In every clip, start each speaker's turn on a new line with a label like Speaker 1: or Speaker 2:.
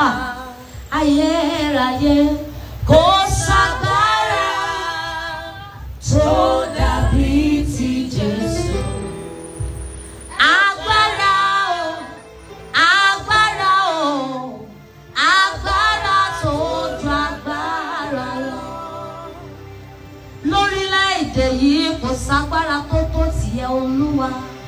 Speaker 1: ayérayé kò ságbára tó dàbí ti Jésù. Agbára o, agbára o, agbára tó ju agbára lọ. Lórílẹ̀-èdè yìí kò ságbára tó tó tìyẹ Olúwa.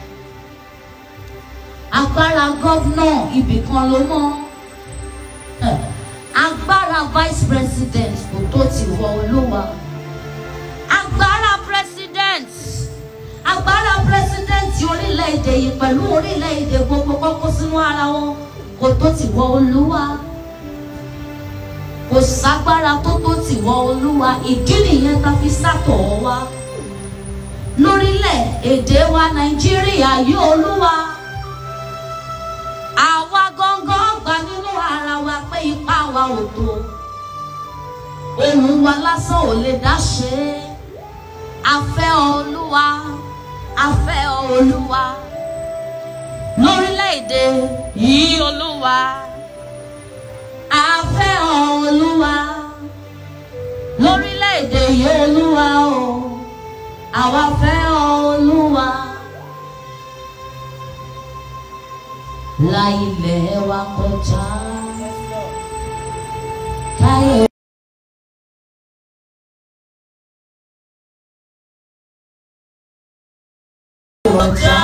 Speaker 1: Agbára gọ́vnà ibìkan ló mọ́. Eh, Agbára vice president kò tó tìwọ Olúwa. Agbára president agbára pírẹsidẹ́ǹtì orílẹ̀-èdè yìí pẹ̀lú orílẹ̀-èdè gbogbo kọ́kọ́ sínú ara wọn kò tó ti wọ olúwa kò ságbára tó tó ti wọ olúwa ìdí nìyẹn tá fi sátọ̀ ọ́ wá lórílẹ̀-èdè wa nàìjíríà yìí olúwa àwa gangan gbà nínú ara wa pé ipá wa ò tó ohùn wa lásán ò lè dá ṣe é a fẹ́ ọ olúwa a fẹ́ ọ olúwa lórílẹ̀‐èdè yìí olúwa a fẹ́ ọ olúwa lórílẹ̀‐èdè yìí olúwa o àwa fẹ́ ọ olúwa la ilẹ̀ wa kọjá káyọ̀. kọjá.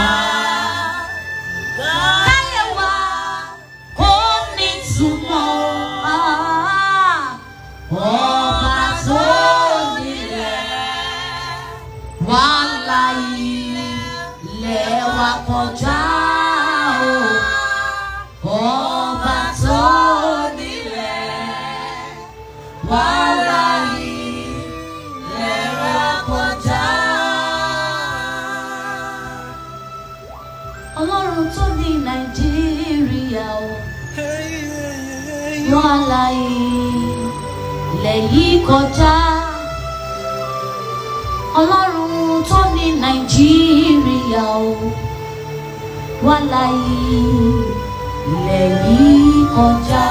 Speaker 1: Káyé wa kò ní túmọ̀. Ọba tó nílẹ̀ wà láyé ilẹ̀ wa kọjá. o. Ọba tó nílẹ̀ wà láyé ilẹ̀ wa kọjá. Ọlọ́run tó ní Nàìjíríà o. Wọ́n láyé ilẹ̀ yìí kọjá. Ọlọ́run tó ní Nàìjíríà o. Wọ́n láyé ilẹ̀ yìí kọjá.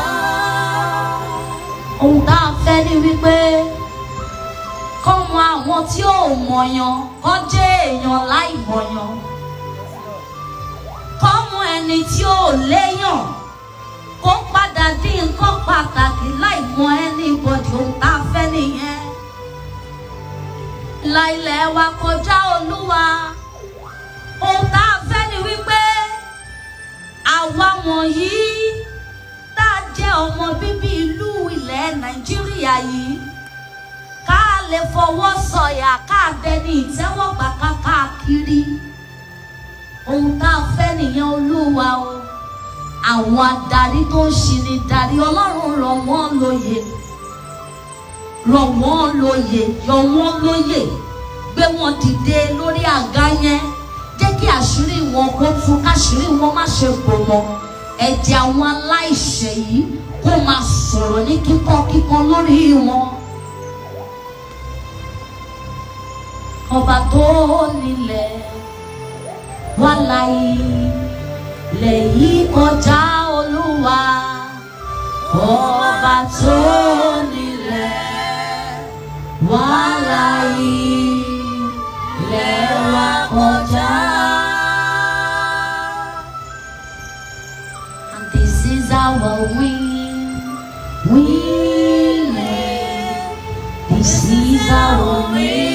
Speaker 1: Ohun tá a fẹ́ ni wípé kọ́mọ àwọn tí ò mọ̀yàn kọ́ jẹ́ èèyàn láì mọ̀yàn kọ́mọ ẹni tí ò léyàn kó padà dín nǹkan pàtàkì láì mọ ẹni bọ̀dì ohun tá a fẹ́ nìyẹn. La ilẹ̀ wa kọjá olúwa ohun tá a fẹ́ ni wípé àwa wọ̀nyí tá a jẹ́ ọmọ bíbí ìlú ilẹ̀ Nàìjíríà yìí ká lè fọwọ́ sọ̀yà ká dẹni ìtẹ́wọ́gbà káàkiri ohun tá a fẹ́ nìyẹn olúwa o àwọn adarí tó ń ṣini darí ọlọ́run rọ̀ wọ́n lóye rọ̀ wọ́n lóye yọ wọ́n lóye gbé wọn dìde lórí àga yẹn jẹ́ kí àṣírí wọn kó tú káṣírí wọn má ṣe bò wọn ẹ̀jẹ̀ àwọn aláìṣẹ̀ yìí kó máa sọ̀rọ̀ ní kíkọ́ kíkọ́ lórí wọn. ọba tó nílẹ̀ wà láyé lẹ́yìn kọjá olúwa ọba tó nílẹ̀ wà láyé lẹ́wà kọjá. And this is our win, winning. This is our win.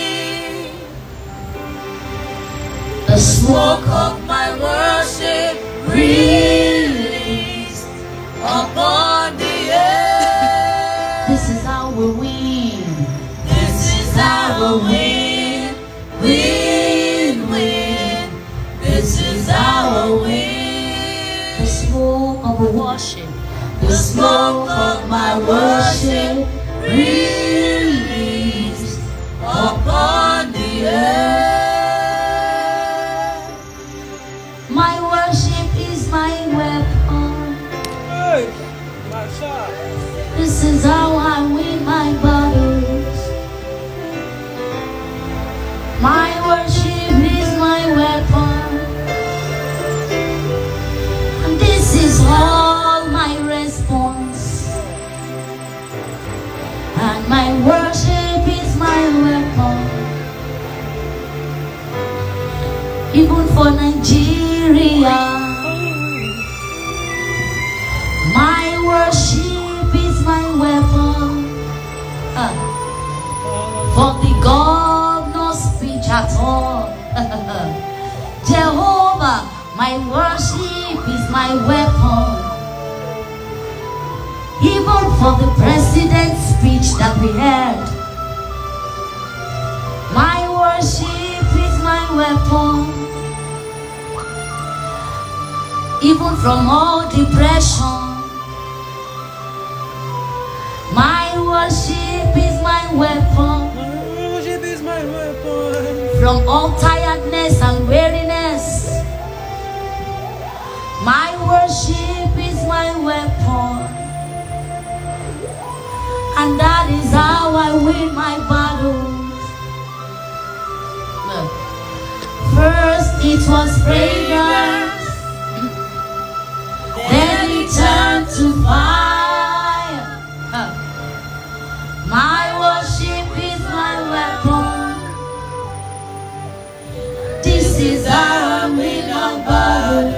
Speaker 1: The smoke of my worship released upon the earth. This is how we win. This is how we win. Win, win. This is how we win. The smoke of worship. The smoke of my worship released upon the earth. My worship is my weapon. This is how I win my battles. My worship is my weapon. And this is all my response. worship is my weapon. Ah. For the God no speech at all. Jehovah, my worship is my weapon. Even for the president's speech that we heard. My worship is my weapon. Even from all depression. My worship is my weapon.
Speaker 2: My worship is my weapon.
Speaker 1: from all tiredness and weariness. My worship is my weapon, and that is how I win my battles. First, it was fragrance, then it turned to fire. Huh. My worship is my weapon. This is how I win a battle.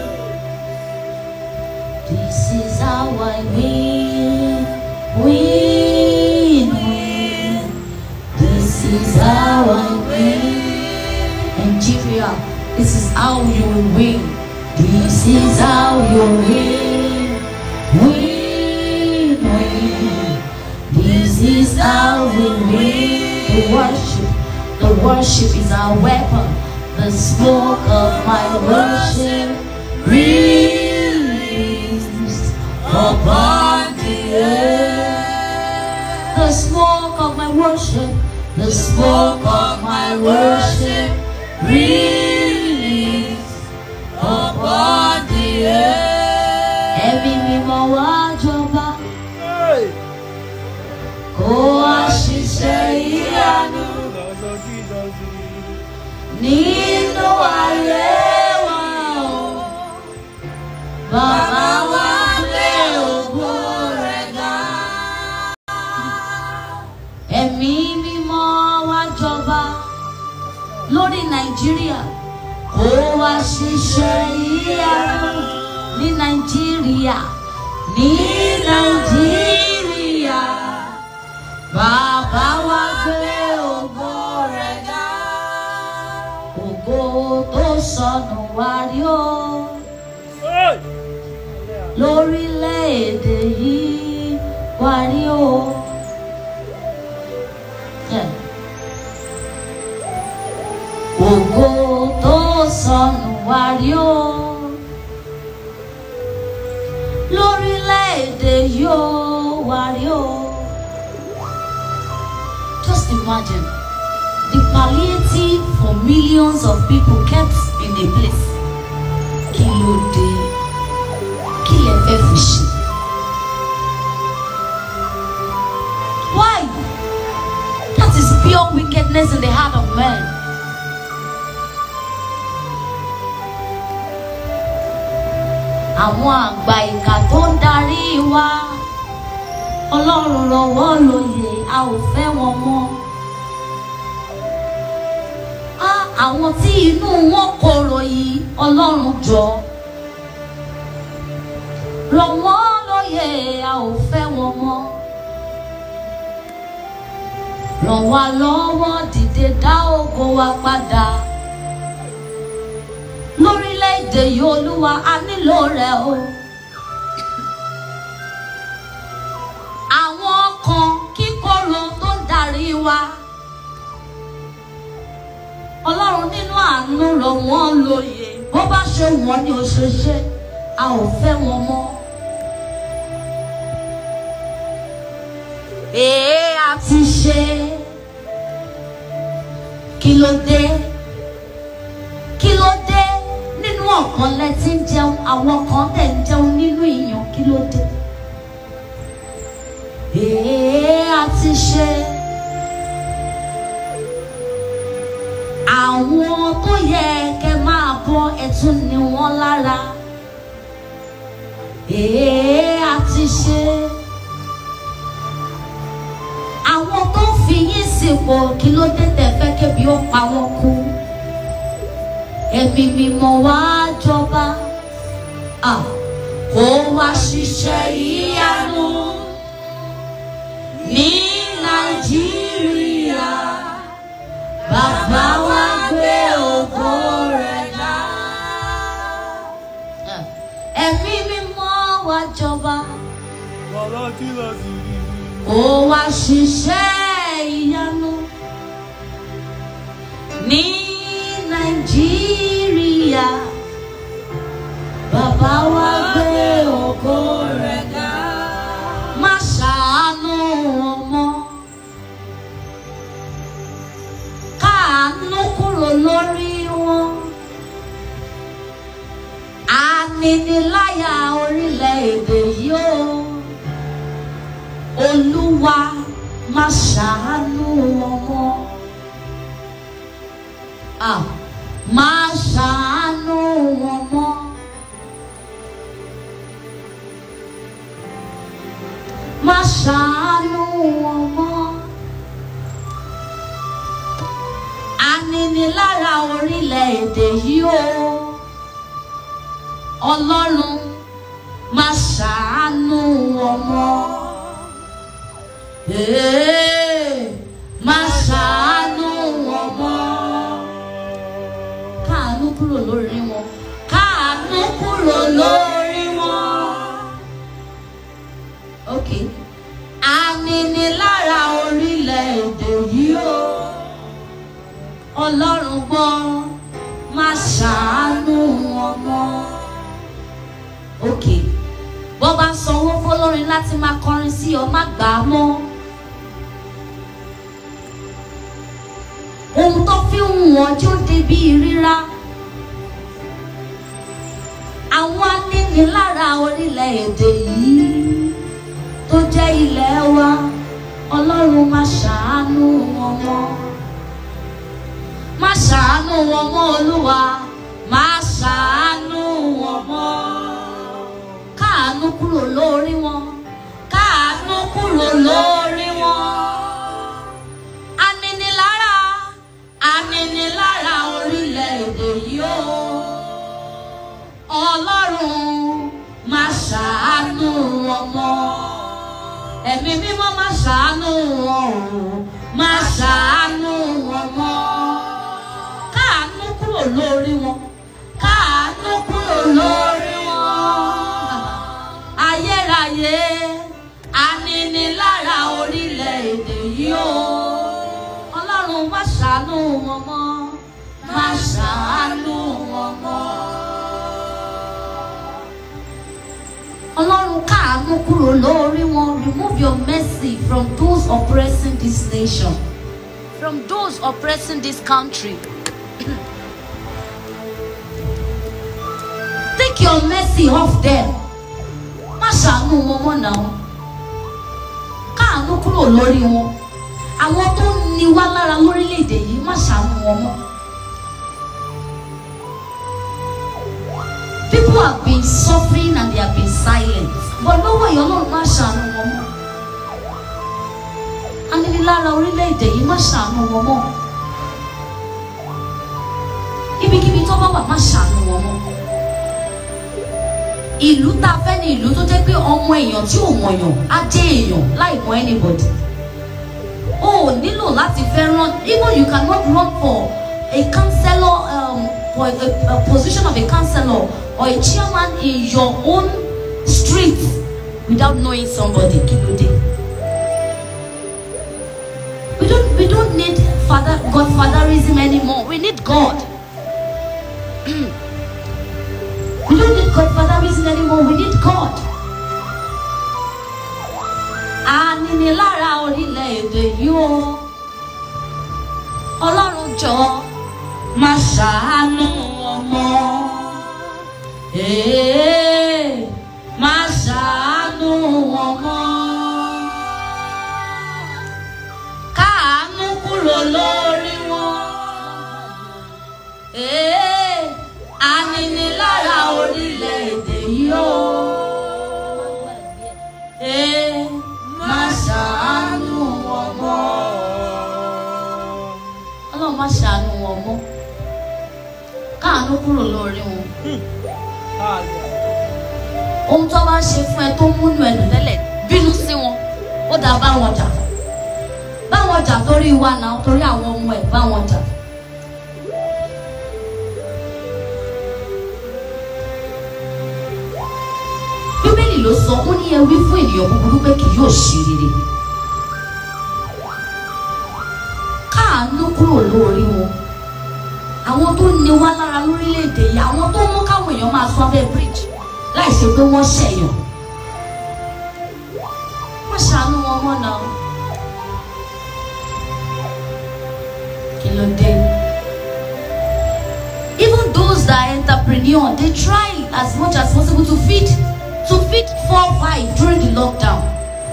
Speaker 1: This is how I win, win, win. This is how I win. Nigeria, this is how you will win. This is how you win, win, win. This is how we win. The worship, the worship is our weapon. The smoke of my worship released upon the earth. The smoke of my worship, the smoke of my worship released upon the earth. Ẹ̀mí mímọ́ wá jọba,
Speaker 2: Hey!
Speaker 1: kó wá ṣiṣẹ́ ìyanu.
Speaker 2: Lord, Lord Jesus.
Speaker 1: nínú ayé wa o. Bàbá wa gbé ògo rẹ̀ ga. Ẹ̀mí mímọ́ wá jọba lórí Nàìjíríà. Kó wá ṣiṣẹ́ ìyanu ní Nàìjíríà. Ní Nàìjíríà. Bàbá wa gbé ògo rẹ̀ ga ògo tó sọnù wá rí o
Speaker 2: Hey!
Speaker 1: lórílẹ̀‐èdè yìí wá rí o. Yeah. ògo tó sọnù wá rí o lórílẹ̀‐èdè yìí ó wá rí o. Just imagine the palliative for millions of people kept in a place. Kí ló dé? Kí lẹ fẹ́ fi ṣe? Why? That is pure wickedness in the heart of man. Àwọn àgbà ìkà tó ń darí wa. Ọlọ́run rọwọ́ lóye, a ò fẹ́ wọn mọ́. Á àwọn tí inú wọn korò yìí ọlọ́run jọ rọ̀ wọ́n lóye a ò fẹ́ wọn mọ́ ràn wá lọ́wọ́ dìde dá ògo wa padà lórílẹ̀‐èdè yìí olúwa a nílò rẹ̀ o. àwọn kan kíkorò tó ń darí wa ọlọ́run nínú àánú rọ̀ wọ́n lóye bó bá ṣe wọ́n ní oṣooṣe a ò fẹ́ wọn mọ́. èé a ti ṣe kí ló dé kí ló dé nínú ọ̀kan lẹ ti ń jẹun àwọn kan tẹ̀ ń jẹun nínú ìyàn kí ló dé. èé a ti ṣe. àwọn tó yẹ kẹ́ máa bọ́ ẹ̀tún ni wọ́n lára èé a ti ṣe àwọn tó fi yín sípò kí ló dé tẹ́ fẹ́ kébi ó pa wọ́n kú ẹ̀mí mímọ́ wá jọba ah, kó wá ṣiṣẹ́ ìyanu jọba
Speaker 2: Bàbá tí lọ sí rí.
Speaker 1: ó wá ṣiṣẹ́ ìyanu ní nàìjíríà bàbá wa gbé ògo rẹ̀ ga má ṣàánú ọmọ káàánú kúrò lórí wọn aniniláyà orílẹ̀-èdè yìí ó olúwa má ṣàánú ọmọ ah má ṣàánú ọmọ má ṣàánú ọmọ aninilára orílẹ̀-èdè yìí o ọlọ́run má ṣàánú ọmọ. Ee, má ṣàánú ọmọ. Káàánú kúrò lórí wọn. Káàánú kúrò lórí wọn. Ok. Aninilára orílẹ̀-èdè yìí o. Ọlọ́run gbọ́, má ṣàánú ọmọ. Ok. Bọ́ bá sanwó fọlọ́rin láti máa kọrin sí ọ, má gbà á mọ́. ohun tó fi ń wọ́n tí ó débi ríra àwọn anínilára orílẹ̀-èdè yìí tó jẹ́ ilẹ̀ wa ọlọ́run má ṣàánú wọn mọ́ má ṣàánú wọn mọ́ olúwa má ṣàánú wọn mọ́ káàánú kúrò lórí wọn káàánú kúrò lórí wọn aninilára aninilára orílẹ̀-èdè yìí ó ọlọ́run má ṣàánú ọmọ ẹ̀mí mímọ́ má ṣàánú ọ̀run má ṣàánú ọmọ káàánú kúrò lórí wọn káàánú kúrò lórí wọn ayérayé aninilára orílẹ̀-èdè yìí ó ọlọ́run má ṣàánú wọn mọ́ má ṣàánú wọn mọ́. ọlọ́run káàánú kúrò lórí wọn remove your mercy from those oppressing this nation from those oppressing this country. take your mercy off them má ṣàánú wọn mọ́ náà káàánú kúrò lórí wọn àwọn tó ń ni wá lára lórílẹ̀‐èdè yìí má ṣàánú wọn mọ́. People have been suffering and they have been silent. But lọ́wọ́ ìyá ọlọ́run má ṣàánú wọn mọ́. Aninilára orílẹ̀-èdè yìí má ṣàánú wọn mọ́. Ibikíbi tó bá wà má ṣàánú wọn mọ́. Ìlú tá a fẹ́ ni ìlú tó jẹ́ pé ọmọ èèyàn tí ò mọ̀yàn á jẹ́ èèyàn láì mọ anybody o ò nílò láti fẹ́ run even you cannot run for a councillor um, for a, a position of a councillor or a chairman in your own street without knowing somebody kílódé. we don't we don't need father godfatherism anymore we need God. we don't need godfatherism anymore we need God aninilára orílẹ̀-èdè yìí o ọlọ́run jọ máa ṣàánú ọmọ ee máa ṣàánú ọmọ káàánú kúrò lórí wọn ee aninilára orílẹ̀-èdè yìí o ee má ṣàánú wọn mọ́. ọlọ́run má ṣàánú wọn mọ́. káàánú kúrò lórí wọn. ohun tó bá ṣe fún ẹ tó múnú ẹ dùn tẹ́lẹ̀ bínú sí wọn ó dáa bá wọn jà bá wọn jà torí wa náà torí àwọn ọmọ ẹ bá wọn jà. bíbélì ló sọ ó ní ẹ wí fún ènìyàn búburú pé kì yóò ṣe rere káàánú kúrò lórí wọn àwọn tó ní wá lára lórílẹ̀‐èdè yìí àwọn tó mú káwọn èèyàn máa sọ abẹ́ bridge láì ṣe pé wọ́n ṣẹ̀yàn wọ́n ṣàánú wọn mọ́ náà kí ló dé even those that are entrepreneur they try as much as possible to feed to feed four five during the lockdown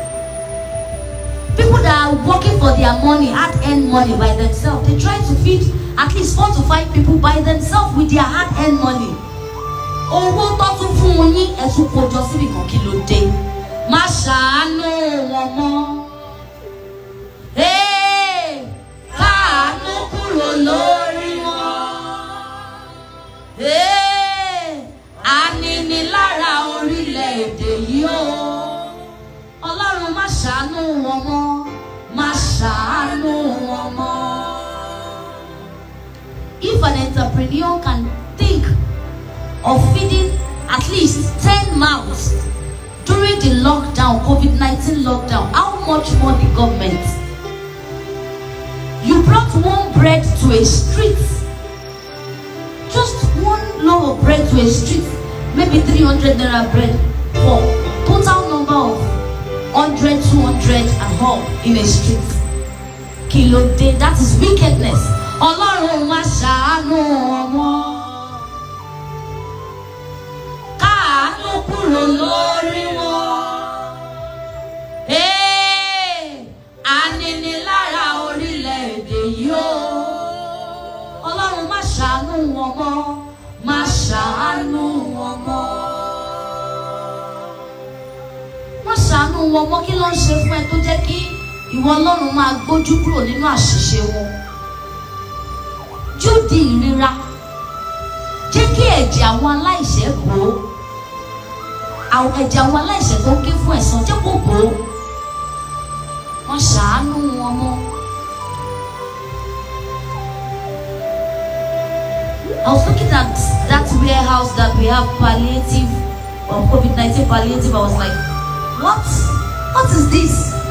Speaker 1: people that are working for their money hard earned money by themselves they try to feed at least four to five people by themselves with their hard earned money owó tó tún fún un yín ẹ̀sùn kojọ síbi kan kí ló dé má ṣàánú wọn mọ́ Hey, káàánú kúrò lórí wọn Hey, aninilára orílẹ̀-èdè yìí o ọlọ́run má ṣàánú wọn mọ́ má ṣàánú wọn mọ́. If an entrepreneur can think of feeding at least ten mouths during the lockdown COVID-19 lockdown how much more the government? You brought one bread to a street just one loaf of bread to a street maybe three hundred naira bread for total number of hundred two hundred and more in a street kí ló dé that is wickedness ọlọ́run má ṣàánú ọmọ káàánú kúrò lórí wọn Ee, aninilára orílẹ̀-èdè yìí o ọlọ́run má ṣàánú wọn mọ́ má ṣàánú wọn mọ́ má ṣàánú wọn mọ́ kí ló ń ṣe fún ẹ tó jẹ́ kí ìwọ ọlọ́run máa gbójú kúrò nínú àṣìṣe wọn yóò di ìrora jẹ́ kí ẹ̀jẹ̀ àwọn aláìṣẹ̀ bò ó àwọn ẹ̀jẹ̀ àwọn aláìṣẹ̀ tó ń ké fún ẹ̀san jẹ́ kó bò ó wọ́n ṣàánú wọn mọ́. I was looking at that warehouse that we have palliative or COVID-19 palliative. I was like, what? What is this?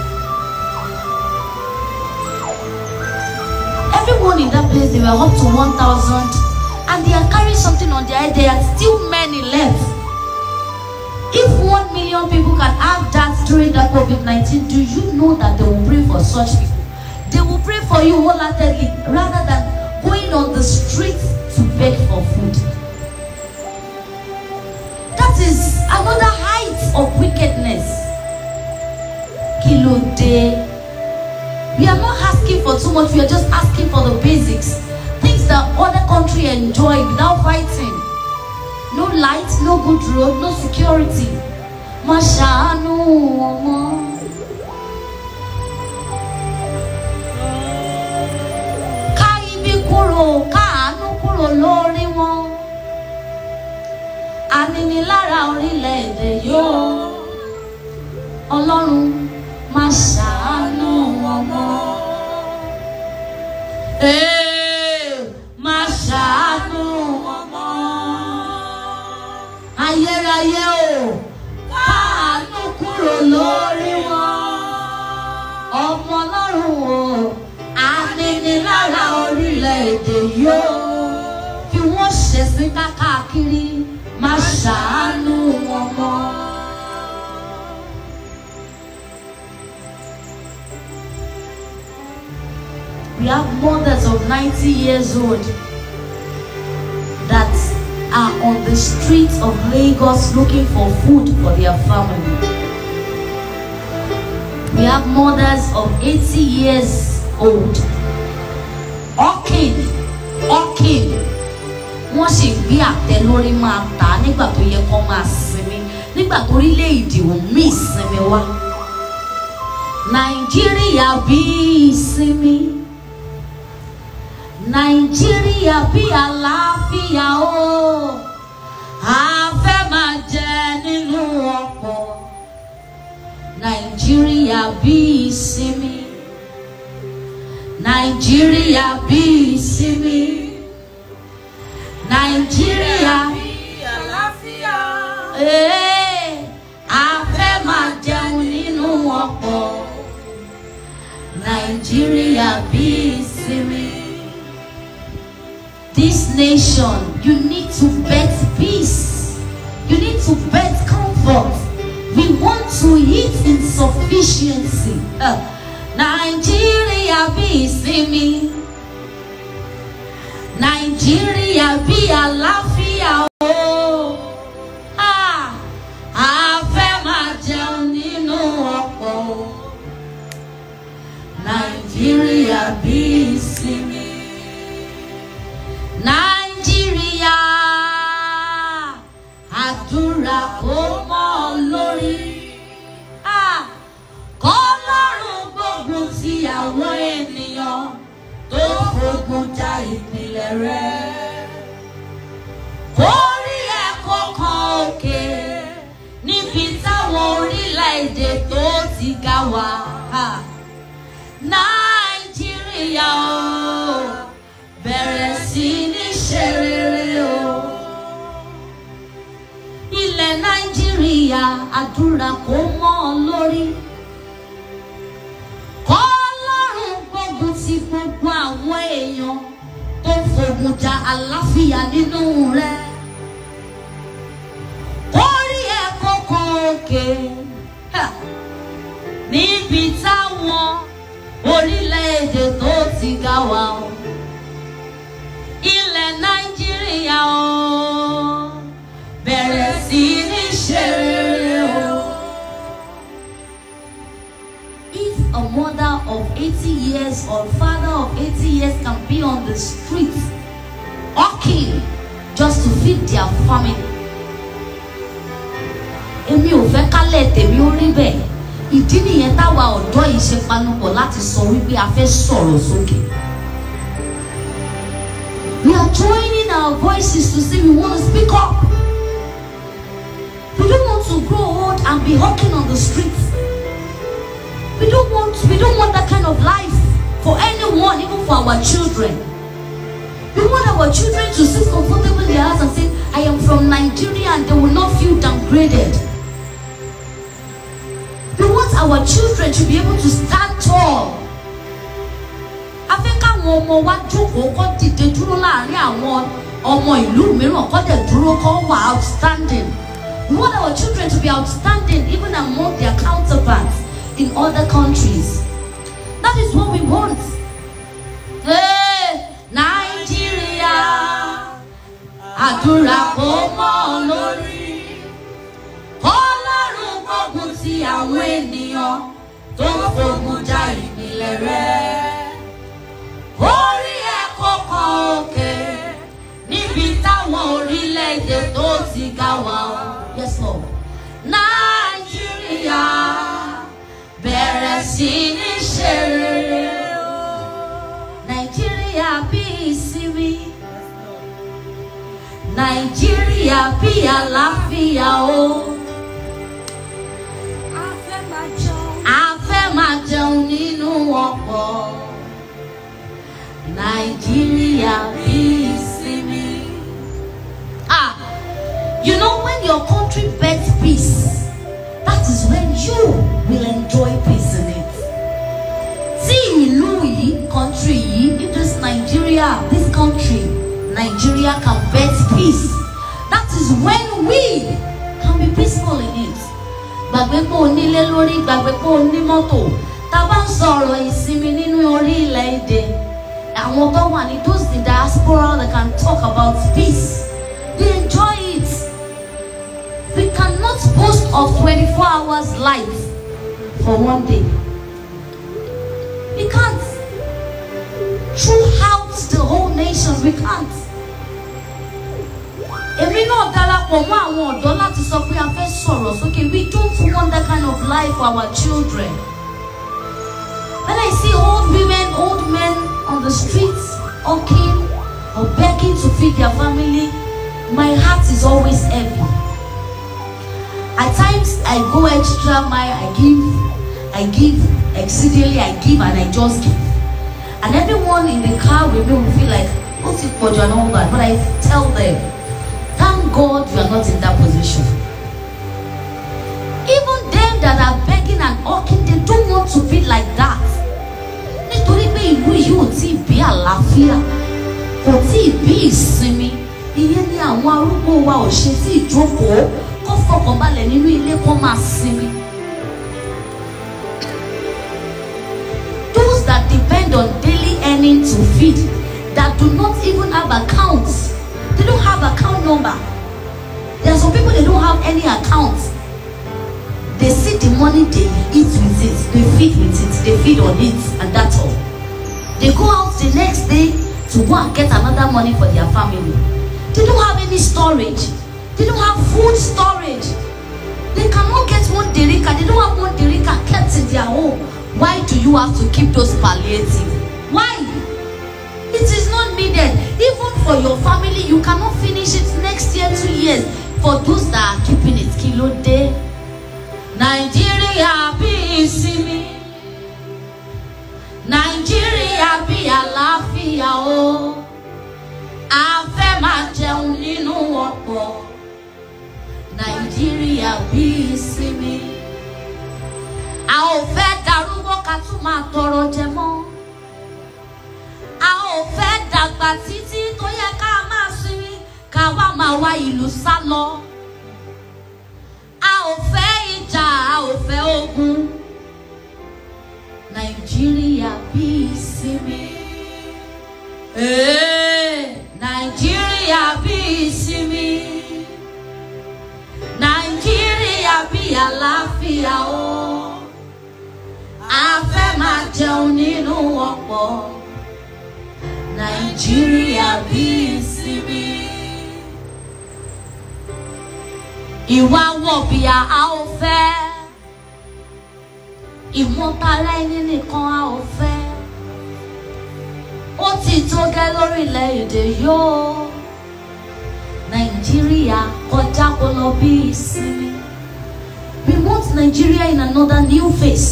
Speaker 1: Everyone in that place, they were up to 1,000 and they are carrying something on their head. There are still many left. If 1 million people can have that during that COVID-19, do you know that they will pray for such people? They will pray for you wholeheartedly rather than going on the streets to beg for food. That is another height of wickedness. Kí ló dé? We are not asking for too much, we are just asking for the basics. Things that other country enjoy without fighting. No light, no good road, no security. Má ṣàánú ọmọ. Ká ibi kúrò, káàánú kúrò lórí wọn. Aninilára orílẹ̀-èdè yóò. Ọlọ́run má ṣàánú ọmọ. Ee, má ṣàánú ọmọ. Ayérayé o, káàánú kúrò lórí wọn. Ọmọ Ọlọ́run o, aninilára orílẹ̀-èdè yóò. Fi wọ́n ṣẹ̀sín káàkiri, má ṣàánú wọn mọ́. We have mothers of 90 years old that are on the streets of Lagos looking for food for their family. We have mothers of 80 years old. Hawking, hawking. Wọ́n sì gbé àtẹ lórí máa tà á nígbà tó yẹ kó máa sinmi nígbà tó orílẹ̀-èdè ò mí ìsinmi wá. Nàìjíríà bí ìsinmi. Nàìjíríà bí àlàáfíà o. A fẹ́ máa jẹ nínú ọ̀pọ̀. Nàìjíríà bí ìsinmi. Nàìjíríà bí ìsinmi. Nàìjíríà
Speaker 2: àlàáfíà.
Speaker 1: ee a Nàìjíríà bí ìsinmi. This nation, you need to bet peace. You need to bet comfort. We want to eat in sufficiency. Uh, Nàìjíríà bí ìsinmi. Nàìjíríà bí àlàáfíà o. Ah, a fẹ́ máa jẹun nínú ọ̀pọ̀ o. Nàìjíríà bí ìsinmi. Nàìjíríà àdúrà kó mọ́ ọ lórí. Ah, Kọ́lọ́run gbógun ti àwọn ènìyàn tó fogun ja ìpìlẹ̀ rẹ̀. Kórí ẹ̀kọ́ kan òkè níbi táwọn orílẹ̀-èdè tó ti ga wà. Ah, Nàìjíríà o bẹ̀rẹ̀ sí ní ṣe rere o. Ilẹ̀ Nàìjíríà àdúrà kó mọ́ ọ lórí. Kọ́lọ́run gbógun ti gbogbo àwọn èèyàn tó fogun ja àlàáfíà nínú rẹ̀. Orí ẹ̀kọ́ kan òkè ha, níbi táwọn orílẹ̀-èdè tó ti ga wà o. Ilẹ̀ Nàìjíríà o bẹ̀rẹ̀ sí ní ṣe rere o. If a mother of 80 years or father of 80 years can be on the street hawking just to feed their family. Èmi ò fẹ́ kálẹ̀ tèmi ó rí bẹ́ẹ̀. Ìdí nìyẹn táwa ọ̀dọ́ yìí ṣe panupọ̀ láti sọ wípé a fẹ́ sọ̀rọ̀ sókè. We are joining our voices to say we want to speak up. We don't want to grow old and be hawking on the streets. We don't want we don't want that kind of life for anyone, even for our children. We want our children to sit comfortable in their house and say, I am from Nigeria and they will not feel downgraded. We want our children to be able to stand tall. A fẹ́ káwọn ọmọ wa jókòó kọ́ dìde dúró láàrin àwọn ọmọ ìlú mìíràn kọ́ dẹ̀ dúró kọ́ wà outstanding. We want our children to be outstanding even among their counterparts in other countries. That is what we want. Hey, Nigeria, àdúrà kó mọ́ ọ lórí. Ọlọ́run gbógun ti àwọn ènìyàn tó ń fogun ja ìpìlẹ̀ rẹ̀. Orí ẹ̀kọ́ kan òkè níbi táwọn orílẹ̀-èdè tó ti ga wà. Yes, Lord. Nàìjíríà bẹ̀rẹ̀ sí ní ṣe rere o. Nàìjíríà bí ìsinmi. Nàìjíríà bí àlàáfíà o.
Speaker 3: A fẹ́ máa jẹun.
Speaker 1: A fẹ́ máa jẹun nínú ọ̀pọ̀. Nàìjíríà bí ìsinmi. Ah, you know when your country bets peace, that is when you will enjoy peace in it. Tí ìlú yìí, country yìí, if this Nigeria, this country, Nigeria can bet peace, that is when we can be peaceful in it. Gbàgbé pé o nílé lórí, gbàgbé pé o ní mọ́tò. Tá a bá ń sọ̀rọ̀ ìsinmi nínú orílẹ̀-èdè, àwọn tó wà ní those in diaspora that can talk about peace, they enjoy it. We cannot boast of 24 hours life for one day. We can't. Throughout the whole nation, we can't. Èmi náà darapọ̀ mọ́ àwọn ọ̀dọ́ láti sọ pé a fẹ́ sọ̀rọ̀ sókè. We don't want that kind of life for our children. When I see old women, old men on the streets, hawking or begging to feed their family, my heart is always heavy. At times I go extra mile, I give, I give exceedingly, I give and I just give. And everyone in the car with me will feel like, what's it for and all that? But I tell them, thank God you are not in that position. Even them that are begging and hawking, they don't want to be like that. wa ò ṣe tí ìjókòó kó fọkànbalẹ̀ nínú ilé kó máa sinmi. those that depend on daily earning to feed that do not even have accounts they don't have account number there are some people they don't have any account they see the money they eat with it they feed with it they feed on it and that's all they go out the next day to go and get another money for their family they don't have any storage they don't have food storage they cannot get one derika they don't have one derika kept in their home why do you have to keep those palliative why it is not needed even for your family you cannot finish it next year two years for those that are keeping it kí ló dé nàìjíríà bí ìsinmi nàìjíríà bí àlàáfíà o a fẹ́ máa jẹun nínú ọ̀pọ̀ nàìjíríà bí ìsinmi a ò fẹ́ darúgbó ká tún máa tọrọ jẹ mọ́ a ò fẹ́ dàgbà títí tó yẹ ká máa sinmi ká wá máa wá ìlú sá lọ a ò fẹ́ ìjà a ò fẹ́ ogun nàìjíríà bí ìsinmi ee nàìjíríà bí ìsinmi nàìjíríà bí àlàáfíà o a fẹ́ máa jẹun nínú ọ̀pọ̀ nàìjíríà bí ìsinmi. ìwà wọ̀bìà a ò fẹ́ ìmọ̀tara ẹni nìkan a ò fẹ́ ó ti tó gẹ́ lórílẹ̀‐èdè yóò nàìjíríà kọjá kó lọ bí ìsinmi we want nigeria in another new face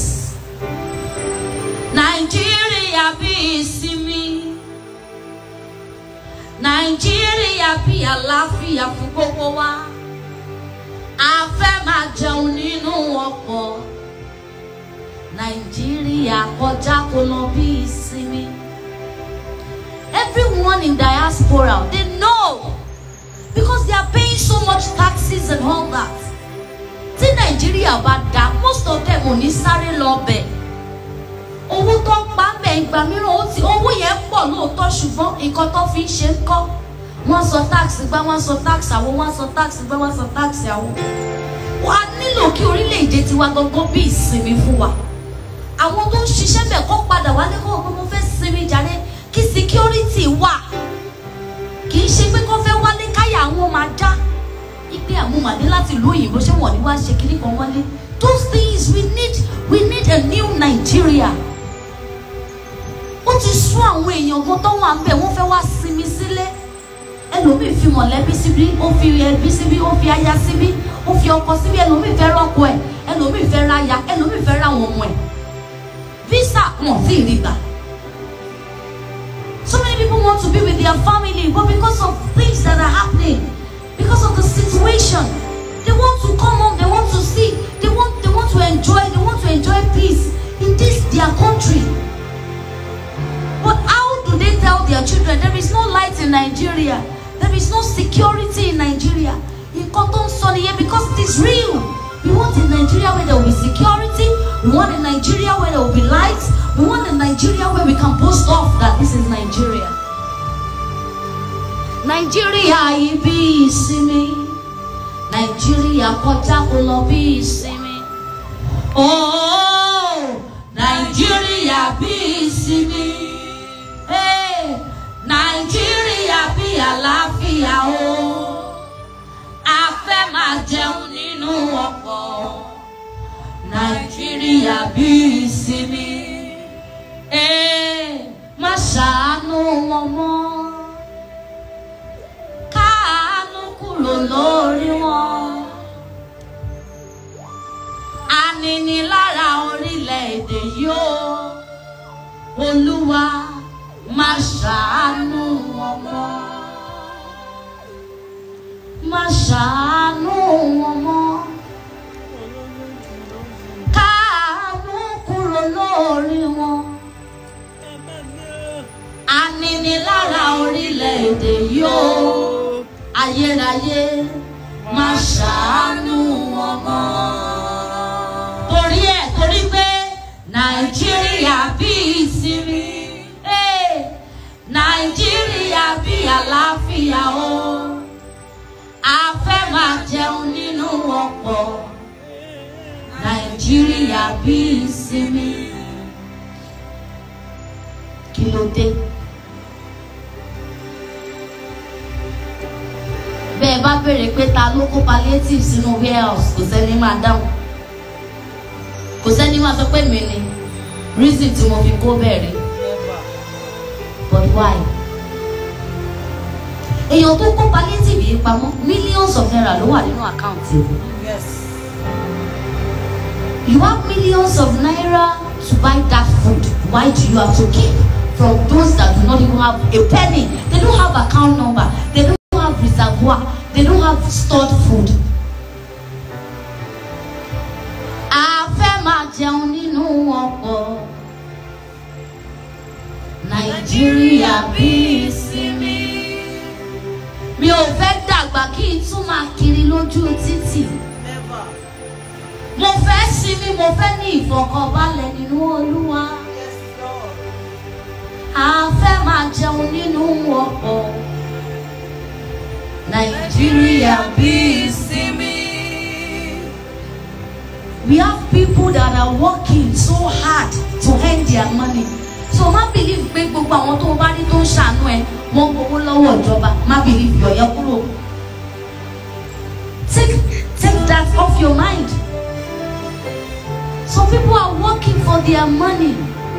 Speaker 1: nàìjíríà bí ìsinmi nàìjíríà bí àlàáfíà fún gbogbo wa a fẹ́ máa jẹun nínú ọ̀pọ̀ nàìjíríà kọjá kó lọ bí ìsinmi everyone in diaspora they know because they are paying so much taxes and all that tí nàìjíríà bá dá most of them ò ní sáré lọ bẹ̀ owó tó ń pa bẹ̀ ìgbà mìíràn ó ti owó yẹn pọ̀ lóòótọ́ ṣùgbọ́n nǹkan tó fi ń ṣe ń kọ́ wọ́n sọ táàsì gbá wọ́n sọ táàsì àwo wọ́n sọ táàsì gbá wọ́n sọ táàsì àwo wà á nílò kí orílẹ̀-èdè tiwa gangan bí ìsinmi fún wa àwọn tó ń ṣiṣẹ́ bẹ̀ kó padà wálé kó gbogbo fẹ́ sinmi jáde kí security wà kì í ṣe pé kó fẹ́ wálé káyà àwọn máa já ipe àwọn màdé láti ìlú òyìnbó ṣé wọ́n ní wá ṣe kíní kan wálé those things we need we need a new Nigeria ó ti sún àwọn èèyàn kan tó wà ń bẹ̀ wọ́n fẹ́ wá sinmi sílé ẹlòmíì fi mọ̀lẹ́bí síbí ó fi ẹbí síbí ó fi aya síbí ó fi ọkọ síbí ẹlòmíì fẹ́ rọ́kọ ẹ̀ ẹlòmíì fẹ́ ra aya ẹlòmíì fẹ́ ra àwọn ọmọ ẹ̀ visa wọn sì rí gbà. So many people want to be with their family but because of things that are happening because of the situation they want to come home they want to see they want they want to enjoy they want to enjoy peace in this their country. But how do they tell their children there is no light in Nigeria? There is no security in Nigeria. Nǹkan tó ń sọ nìyẹn because it is real. We want a Nigeria where there will be security. We want a Nigeria where there will be light. We want a Nigeria where we can boast off that this is Nigeria. Nigeria yìí bí ìsinmi. Nigeria kọjá kó lọ bí ìsinmi. Oh, Nigeria bí ìsinmi. Hey, Nàìjíríà bí àlàáfíà o. A fẹ́ máa jẹun nínú ọ̀pọ̀. Nàìjíríà bí ìsinmi. Hey, má ṣàánú wọn mọ́. Káàánú kúrò lórí wọn. Aninilára orílẹ̀-èdè yóò. Olúwa má ṣàánú wọn mọ́. Má ṣàánú wọn mọ́. Káàánú kúrò lórí wọn. Aninilára orílẹ̀-èdè yóò. ayérayé má ṣàánú wọn mọ́. torí ẹ̀ torí pé nàìjíríà bí ìsinmi eh, nàìjíríà bí àlàáfíà o a fẹ́ máa jẹun nínú ọ̀pọ̀ nàìjíríà bí ìsinmi kí ló dé. bẹ́ẹ̀ bá béèrè pé ta ló kó palliative sínú warehouse kò sẹ́ni máa dáhùn kò sẹ́ni máa sọ pé mi ni reason tí mo fi kó bẹ̀rẹ̀ but why? èèyàn tó kó palliative yìí pamọ́ millions of naira ló wà nínú àkáǹtì o.
Speaker 2: Yes.
Speaker 1: You have millions of naira to buy that food. Why do you have to keep from those that do not even have a penny? They don't have account number. They don't have reservoir. They don't have stored food. A fẹ́ máa jẹun nínú ọ̀pọ̀. Nàìjíríà bí ìsinmi. Mi ò fẹ́ dàgbà kí n tún máa kiri lójú títì
Speaker 2: Never.
Speaker 1: mo fẹ́ sinmi mo fẹ́ ní ìfọ̀kànbalẹ̀ nínú olúwa
Speaker 2: Yes, Lord.
Speaker 1: a fẹ́ máa jẹun nínú ọ̀pọ̀ nàìjíríà bí ìsinmi. we have people that are working so hard to earn their money so má believe pé gbogbo àwọn tó o bá rí tó ń ṣàánú ẹ wọ́n gbowó lọ́wọ́ ìjọba má believe yọ̀yẹ́ kúrò take take that off your mind. Some people are working for their money.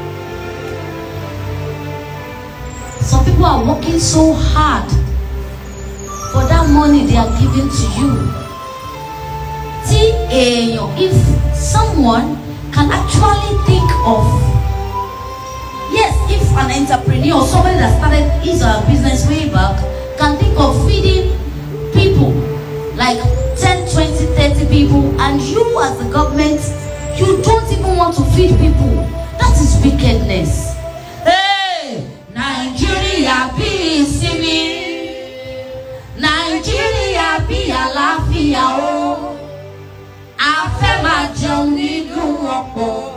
Speaker 1: Some people are working so hard for that money they are giving to you. Tí èèyàn, if someone can actually think of, yes, if an entrepreneur or somebody that started his or her business way back can think of feeding people like 10, 20, 30 people, and you as the government, you don't even want to feed people. That is wickedness. Hey, Nigeria bí ìsinmi. Nigeria bí àlàáfíà o. A fẹ́ máa jẹun nínú ọ̀pọ̀.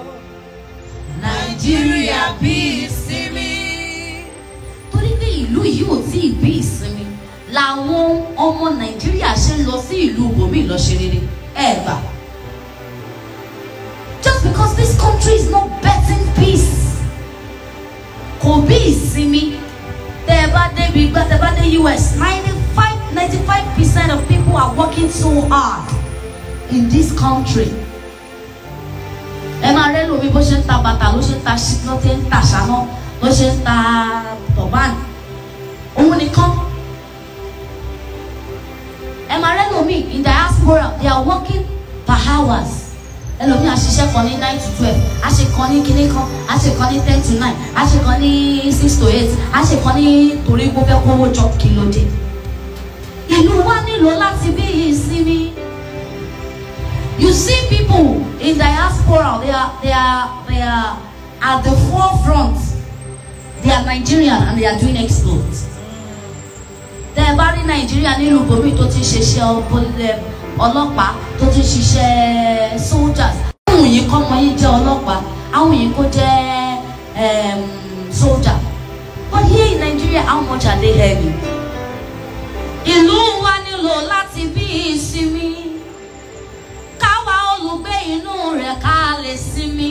Speaker 1: Nigeria bí ìsinmi. Torí pé ìlú yìí ò tí ì bí ìsinmi làwọn ọmọ Nàìjíríà ṣe ń lọ sí ìlú bòmí lọ ṣe rere ẹ gbà. Just because this country is not betting peace. Kò bí ìsinmi. Tẹ́ ẹ bá débi gbá tẹ́ ẹ bá dé US ninety five ninety five percent of people are working so hard in this country. Ẹ máa rẹ́ lómi bó ṣe ń ta bàtà ló ṣe ń ta ṣí ló ṣe ń ta ṣáná ló ṣe ń ta tọ̀bán. Òun nìkan. Ẹ máa rẹ́ lómi in diaspora they are working per hours ẹlòmíì àṣìṣe kan ní nine to twelve àṣe kan ní kíní kan àṣe kan ní ten to nine àṣe kan ní six to eight àṣe kan ní torí gbó fẹ́ kówó jọ kí ló dé. ìlú wa nílò láti bí ìsinmi. you see people in diaspora they are they are they are at the forefront they are Nigerian and they are doing exploits. tẹ ẹ bá rí Nàìjíríà nílùú bòmí tó ti ṣe ṣe ọlọ́pàá tó ti ṣiṣẹ́ soldiers àwọn yìí kọ́ ọmọ yìí jẹ́ ọlọ́pàá àwọn yìí kó jẹ́ um, soldier but here in Nigeria how much are they earning? ìlú wa nílò láti bí ìsinmi káwa olùgbé inú rẹ̀ ká lè sinmi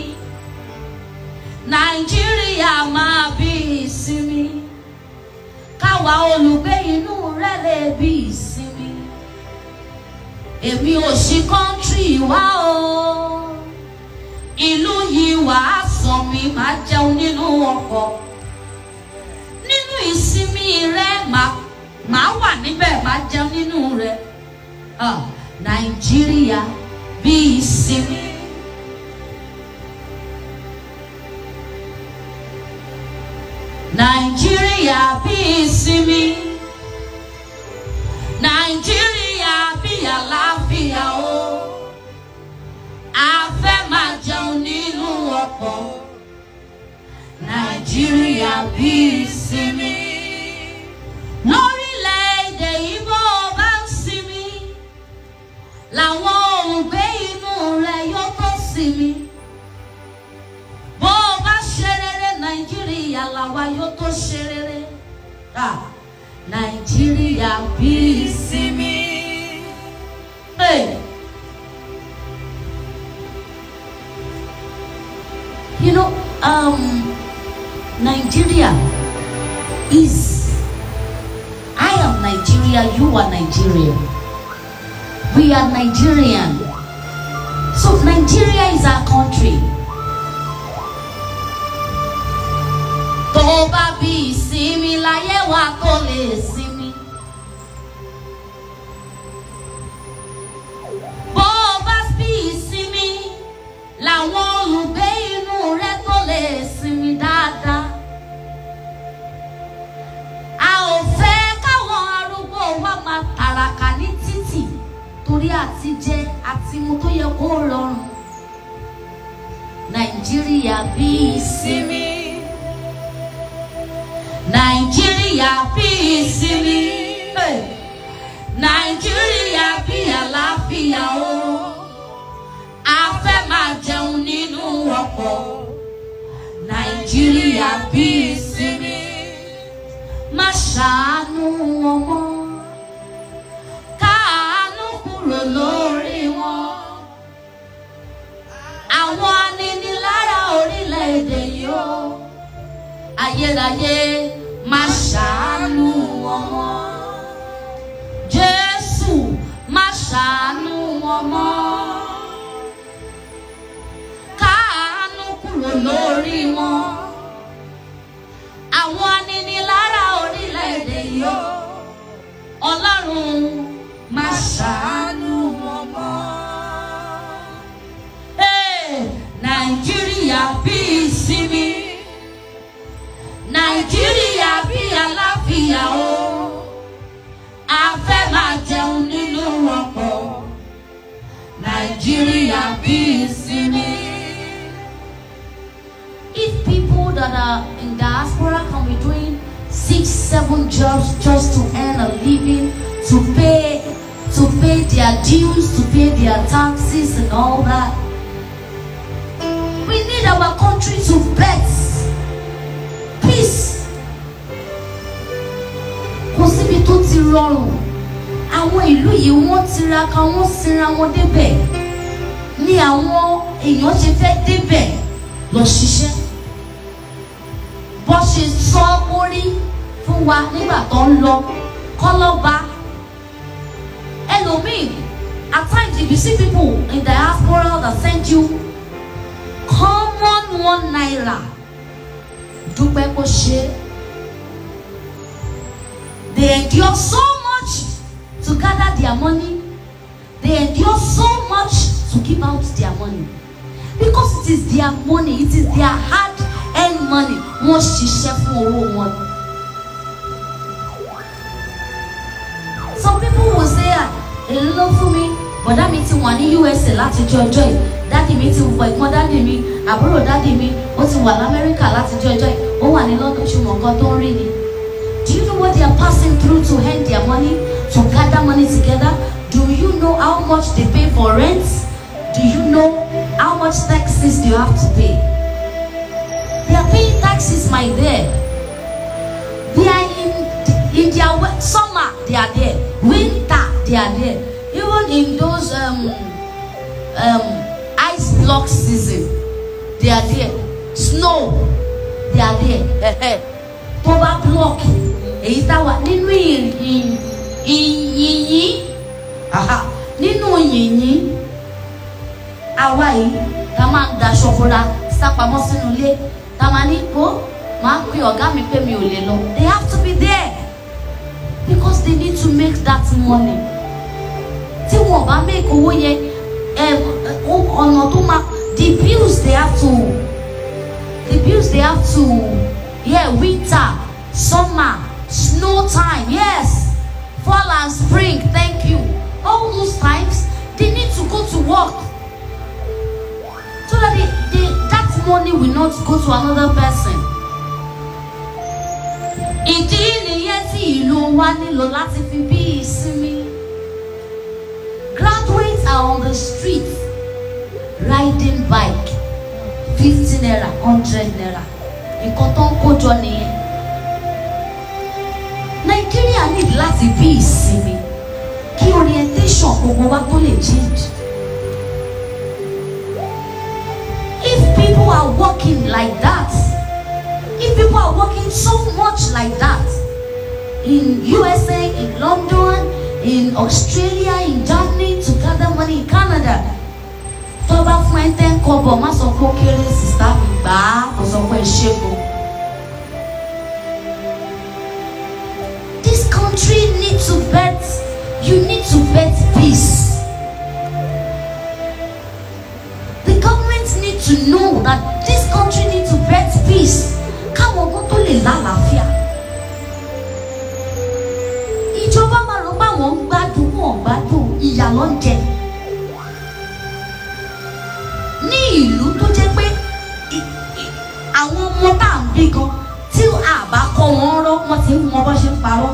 Speaker 1: Nàìjíríà máa bí ìsinmi káwa olùgbé inú rẹ̀ lè bí ìsinmi èmi ò ṣí kọ́ńtírì wá o ìlú yìí wàá sàn mi máa jẹun nínú ọkọ̀ nínú ìsinmi rẹ màá wà níbẹ̀ máa jẹun nínú rẹ Ah, Nàìjíríà bí ìsinmi. Nàìjíríà bí ìsinmi. Nàìjíríà bí àlàáfíà o. A fẹ́ máa jẹun nínú ọkọ̀. Nàìjíríà bí ìsinmi. Lórílẹ̀-èdè Ìgbò làwọn òǹgbé inú rẹ yóò tó sinmi bó o bá ṣe rere nàìjíríà làwa yóò tó ṣe rere Ah, nàìjíríà bí ìsinmi. Hey. You know, um, Nigeria is. I am Nigeria, you are Nigeria. We are Nigerian. So Nigeria is our country. Tó o bá bí ìsinmi láyé wa kó lè sinmi. Bó o bá bí ìsinmi làwọn olùgbé inú rẹ tó lè sinmi dáadáa. A ò fẹ́ káwọn arúgbó wa máa tàràkà ní títì torí àti jẹ àti mu tó yẹ kó rọrùn. Nàìjíríà bí ìsinmi. Nàìjíríà bí ìsinmi. Hey. Nàìjíríà bí àlàáfíà o. A fẹ́ máa jẹun nínú ọkọ̀. Nàìjíríà bí ìsinmi. Má ṣàánú wọn mọ́. Káàánú kúrò lórí wọn. Àwọn aninilára orílẹ̀-èdè yìí o. Ayérayé má ṣàánú wọn mọ́. Jésù má ṣàánú wọn mọ́. Káàánú kúrò lórí wọn. Àwọn aninilára orílẹ̀-èdè yìí o. Ọlọ́run má ṣàánú wọn mọ́. Hey, Nàìjíríà bí ìsinmi. Nàìjíríà bí àlàáfíà o. A fẹ́ máa jẹun nínú ọkọ̀. Nàìjíríà bí ìsinmi. If people that are in diaspora can be doing six, seven jobs just to earn a living, to pay, to pay their dues, to pay their taxes and all that, we need our country to bet peace. Kò síbi tó ti rọrùn. Àwọn ìlú yìí wọ́n tiraka wọ́n sinra wọn débẹ̀. Ní àwọn èèyàn ṣe fẹ́ débẹ̀ lọ ṣiṣẹ́. Bó ṣe sọ mórí fún wa nígbà tó ń lọ kọ́lọ́ba. Ẹlòmíì, at times if you see people in diaspora that send you common one naira dúpẹ́ kó ṣe é. They endure so much to gather their money. They endure so much to give out their money. Because it is their money, it is their hard-earned money. Wọ́n ṣiṣẹ́ fún owó wọn. Some people will say, "Ah, èló ló fún mi, bọ̀dá mi ti wà ní USA láti jọ ọjọ́ yìí, dádì mi ti wọ ẹ̀gbọ́n dádì mi, àbúrò dádì mi, ó ti wà l'Amẹ́ríkà láti jọ ọjọ́ yìí, ó wà ní London ṣùgbọ́n nǹkan tó ń rí ni. Do you know what they are passing through to earn their money, to gather money together? Do you know how much they pay for rent? Do you know how much taxes do you have to pay? They are paying taxes, my dear. They are in in their we- summer, they are there. Winter, they are there. Even in those um um ice block season, they are there. Snow, they are there. Tó bá block, èyí tá wà nínú ìyìn ìyìn aha, nínú yìnyín àwa yìí tá máa ń daṣọ fúnra sápamọ́ sínú ilé tá máa ní kó máa pe ọ̀gá mi pé mi ò lè lọ. They have to be there because they need to make that money. Tí wọ́n bá make owó yẹn ẹ ọ- ọ̀nà tó máa the bills they have to the bills they have to yeah winter summer snow time yes fall and spring thank you all those times they need to go to work so that they, they, that money will not go to another person. ìdí nìyẹn tí ìlú wa nílò láti fi bí ìsinmi. graduates are on the street riding bike fifty naira hundred naira nǹkan tó ń kójọ nìyẹn nàìjíríà need láti bí ìsinmi kí orientation gbogbo wa tó lè change if people are working like that if people are working so much like that in USA in London in Australia in Germany to gather money in Canada tó bá fún ẹ tẹ́ ń kọ́bọ̀ má sọ pé ó kéré sísá mi gbà á kò sọ pé ṣé go. This country need to bet you need to bet peace. The government need to know that this country need to bet peace. Káwọn ọgbọ́n tó lè lálàáfíà. Ìjọba máa rò pé àwọn ń gbádùn wọn ò gbádùn ìyà ló ń jẹ. Ní ìlú tó jẹ́ pé i- i- àwọn ọmọ tá à ń bí gan tí àbá kọ́ wọn rọ́ wọ́n ti ń mọ bó ṣe ń parọ́.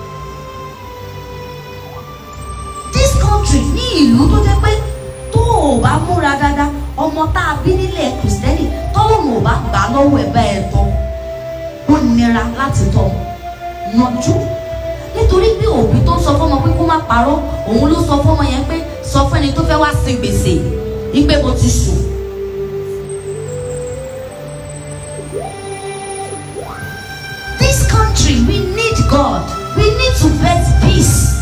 Speaker 1: This country ní ìlú tó jẹ́ pé tó o bá múra dáadáa ọmọ tá a bí nílẹ̀ kìrìsìtẹ́nì tọ́lọ́mù ò bá gbà á lọ́wọ́ ẹ̀ bá ẹ̀ tọ́ ó nira láti tọ́ yanjú nítorí pé òbí tó sọ fọmọ pé kó má parọ́ òun ló sọ fọmọ yẹn pé sọ fún ẹni tó fẹ́ wá sin gbèsè ìpè mo ti sùn. This country we need God we need to bet peace.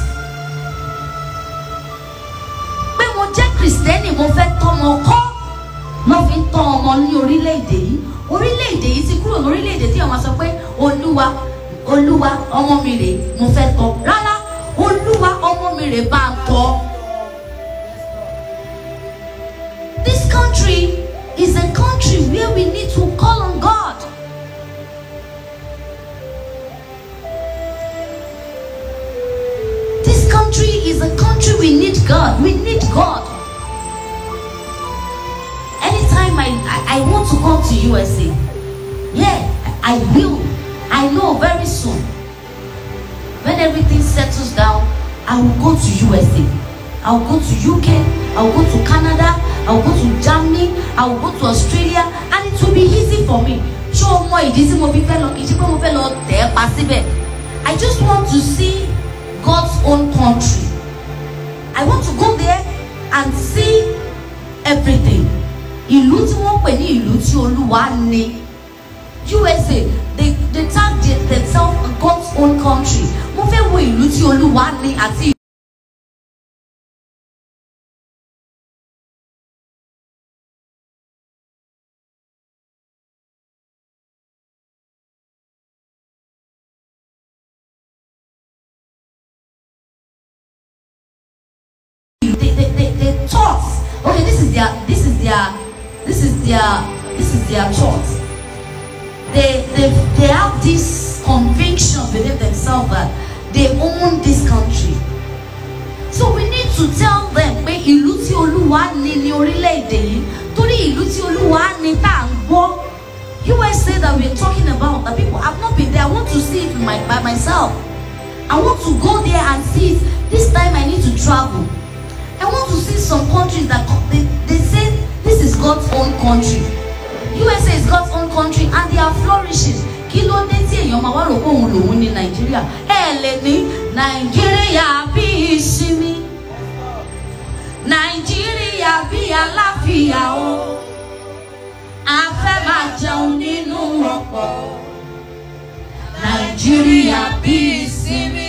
Speaker 1: pé mo jẹ́ kìrìsìtẹ́nì mo fẹ́ tọ́mọ kọ́ lọ́ fi ń tọ́ ọmọ ní orílẹ̀-èdè yìí orílẹ̀-èdè yìí ti kúrò lórílẹ̀-èdè tí àwọn sọ pé olúwa olúwa ọmọ mi rè mo fẹ́ tọ́ rárá olúwa ọmọ mi rè bá ń tọ́. This country is a country where we need to call on God. This country is a country we need God. We need God. Anytime I, I, I want to come to USA, yeah, I will. I know very soon. When everything settles down, I will go to USA. I will go to UK. I will go to Canada. I will go to Germany. I will go to Australia, and it will be easy for me. Ṣé o mọ ìdí tí mo fi fẹ́ lọ kì í ṣe pé mo fẹ́ lọ tẹ̀ ẹ́ pa síbẹ̀? I just want to see God's own country. I want to go there and see everything. Ìlú tí wọ́n pè ní ìlú tí Olúwa ní. USA they they tag the- themselves God's own country. Mo fẹ́ wo ìlú tí Olúwa ní àti they, they, they, they taught okay this is their this is their this is their this is their thought they they they have this conviction within themselves that they own this country so we need to tell them pé ìlú tí olúwa ní ní orílẹ̀-èdè yìí torí ìlú tí olúwa ní tá à ń gbọ́ USA that we are talking about that people have not been there I want to see it my, by myself I want to go there and see it this time I need to travel I want to see some countries that co- they, they say this is God's own country. USA is God's own country and they are flourishing. Kí ló dé tí èèyàn máa wá rò pé òun lòun ní Nàìjíríà? Ẹ lè ní Nàìjíríà bí ìsinmi. Nàìjíríà bí àlàáfíà o. A fẹ́ máa jẹun nínú ọ̀pọ̀. Nàìjíríà bí ìsinmi.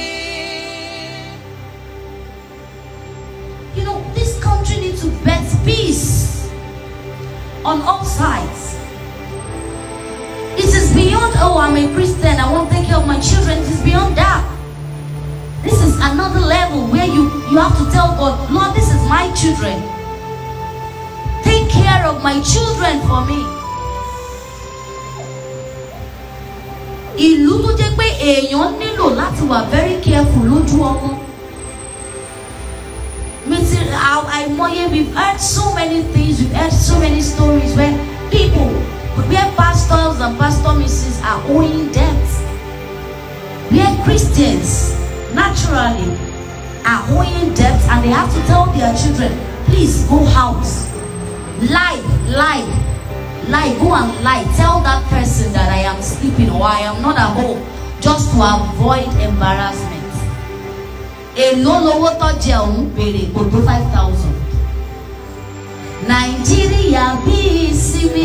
Speaker 1: You know, this country needs to bet peace on all sides. It is beyond, oh, I'm a Christian, I want to take care of my children. It is beyond that. This is another level where you, you have to tell God, Lord, this is my children. Take care of my children for me. Ìlú tó jẹ́ pé èèyàn nílò láti wà very careful lójú ọmọ. Meeting, I, I we've heard so many things, we've heard so many stories where people, where pastors and pastor misses are owing debts. Where Christians naturally are owing debts and and they have to tell their children, please go out. Lie, lie, lie, go and lie. Tell that person that I am sleeping or I am not at home just to avoid embarrassment. Èló lowó tó jẹ òun béèrè kò tó five thousand. Nàìjíríà bí ìsinmi.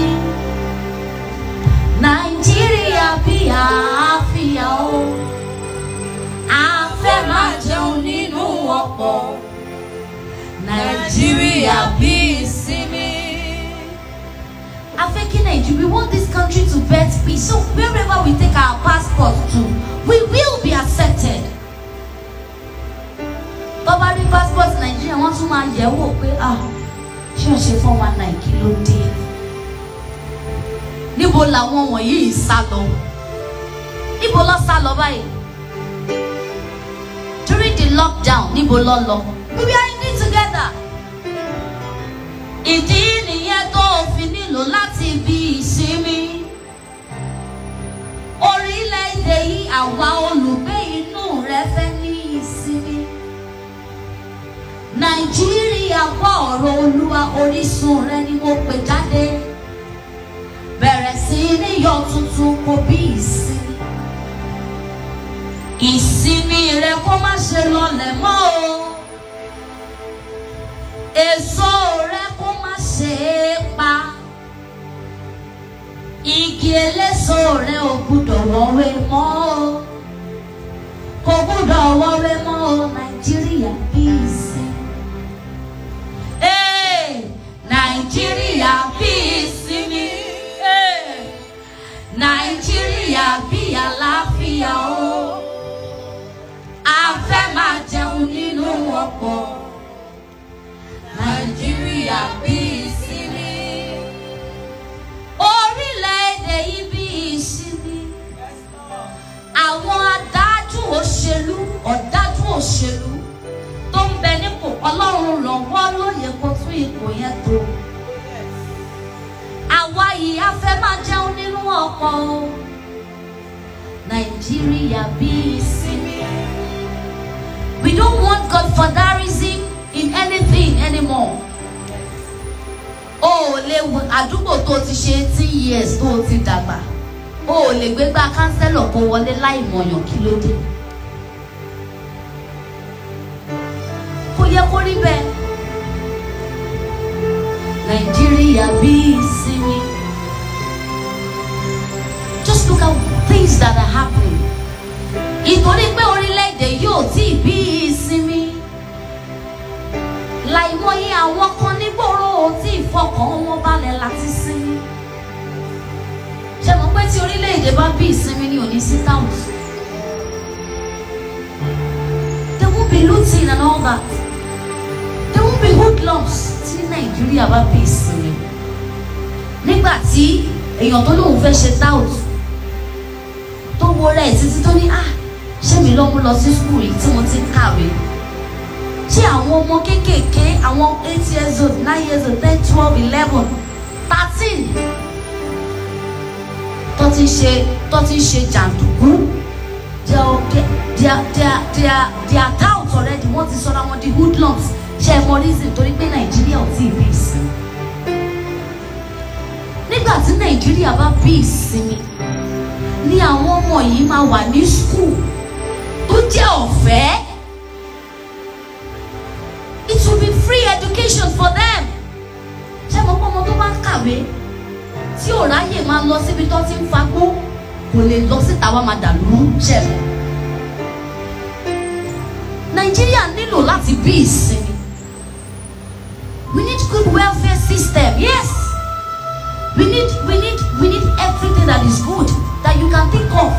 Speaker 1: Nàìjíríà bí àáfíà o. A fẹ́ máa jẹun nínú ọ̀pọ̀. Nàìjíríà bí ìsinmi. I fẹ́ kí Nàìjíríà we want this country to birth peace so wherever we take our passport to we will be accepted. Bọ́bá rí passport Nàìjíríà wọ́n tún máa yẹ̀ wò pé ah ṣé o ṣe four one nine kí ló dé? Níbo làwọn wọ̀nyí yìí sá lọ? Níbo lọ sá lọ báyìí? During the lockdown níbo lọ lọ? We are in it together. Ìdí nìyẹn tó o fi nílò láti bí ìsinmi. Orílẹ̀-èdè yìí àwa olùgbé inú rẹ̀ fẹ́ ní ìsinmi. Nàìjíríà gbọ́ ọ̀rọ̀ Olúwa orísun rẹ̀ ni mo pè jáde. Bẹ̀rẹ̀ sí ní yọ tuntun kò bí ìsinmi. Ìsinmi rẹ kó má ṣe lọlẹ̀ mọ́ o. Èso rẹ kó má ṣe é pa. Igi eléso rẹ ò gbúdọ̀ wọ́wé mọ́ o. Kò gbúdọ̀ wọ́wé mọ́ o. Nàìjíríà bí ìsinmi. Ee, Nàìjíríà bí ìsinmi. Ee, Nàìjíríà bí àlàáfíà o. A fẹ́ máa jẹun nínú ọ̀pọ̀. Nàìjíríà bí ìsinmi. Orílẹ̀-èdè yìí bí ìsinmi. Àwọn adájú òṣèlú ọ̀dájú òṣèlú tó ń bẹ nípò ọlọ́run ràn wọ́n lóye kó tún ipò yẹn tó. Àwa yìí a fẹ́ máa jẹun nínú ọ̀pọ̀ o. Nàìjíríà bí ìsinmi. We don't want godfatherism in anything anymore. O ò lè wo àdúgbò tó ti ṣe eighteen years tó o ti dàgbà. O ò lè gbégbá kánsẹ́lọ̀ kó wọlé láì mọ̀yàn kí ló dé. Kò yẹ kó rí bẹ́ẹ̀. Nàìjíríà bí ìsinmi. Just look at things that are happening. Ìtorí pé orílẹ̀-èdè yóò tí ì bí ìsinmi. Láìmọye àwọn kan nígboro ò tí ì fọkàn wọn balẹ̀ láti sinmi. Ṣé mo pé tí orílẹ̀-èdè bá bí ìsinmi ni ò ní sí táwọn? There won't be looting and all that. There won't be hoodlums tí Nàìjíríà bá bí ìsinmi. Nígbà tí èèyàn tó lóun fẹ́ ṣe tout tó wo rẹ̀ títí tó ní ah ṣé mi lọ́mú lọ sí skul yìí tí mo ti ń kàwé ṣé àwọn ọmọ kéékèèké àwọn eight years old nine years old ten twelve eleven thirteen tó ti ṣe tó ti ṣe jàǹdùkú they are they are they are they are they are tout already wọ́n ti sọra wọn di hoodlums ṣe é mọ reason torí pé nàìjíríà ò tí ì bí ìsinmi nígbà tí nàìjíríà bá bí ìsinmi ni àwọn ọmọ yìí máa wà ní skul tó jẹ́ ọ̀fẹ́. It will be free education for them. Ṣé mo pọ́ ọmọ tó bá ń kàwé tí ò ráyè máa lọ síbi tó ti ń fagbó kò lè lọ síta wá máa dàlú ṣẹlẹ̀. Nàìjíríà nílò láti bí ìsinmi. We need good welfare system. Yes. We need we need we need everything that is good that you can think of.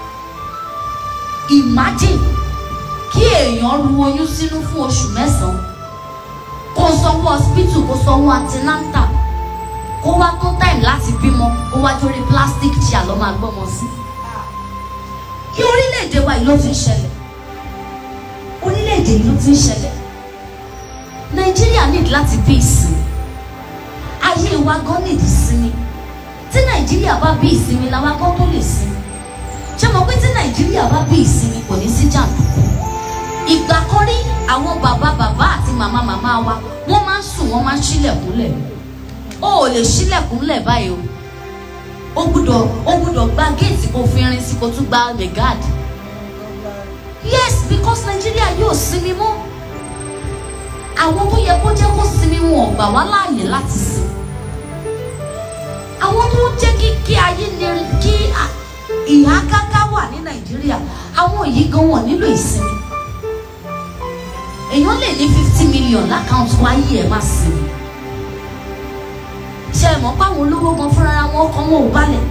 Speaker 1: Imagine kí èèyàn ru oyún sínú fún oṣù mẹ́sàn-án kó sanwó hospital kó sanwó antinanta kó wá tó time láti bímọ kó wá torí plastic chair lọ́ máa gbọ́mọ sí. Kí orílẹ̀-èdè wa yìí ló ti ń ṣẹlẹ̀ orílẹ̀-èdè yìí ló ti ń ṣẹlẹ̀ Nàìjíríà need láti bí ìsinmi ayé wa gan need ìsinmi tí Nàìjíríà bá bí ìsinmi làwa gan tó lè sinmi ṣé mo pé tí Nàìjíríà bá bí ìsinmi kò ní sí jàǹdùkú ìgbà kan rí àwọn bàbá bàbá àti màmá màmá wa wọ́n máa ń sùn wọ́n máa ń ṣílẹ̀kùnlẹ̀ o ò lè ṣílẹ̀kùnlẹ̀ báyìí o ó gbúdọ̀ ó gbúdọ̀ gba géètì kó fi rin sí kó tún gba megad yes because Nigeria yóò sinmi mọ́ àwọn tó yẹ kó jẹ́ kó sinmi wọn ò gbà wá láàyè láti sìn àwọn tó ń jẹ́ kí kí ayé lè kí à- ìhà káká wà ní Nàìjíríà àwọn yìí gan wọn nílò ìsinmi èèyàn lè ní fifty million lákàntì wáyé ẹ̀ má sinmi ṣe é mọ̀ páwọn olówó gan fúnra wọn ọkàn wọn ò balẹ̀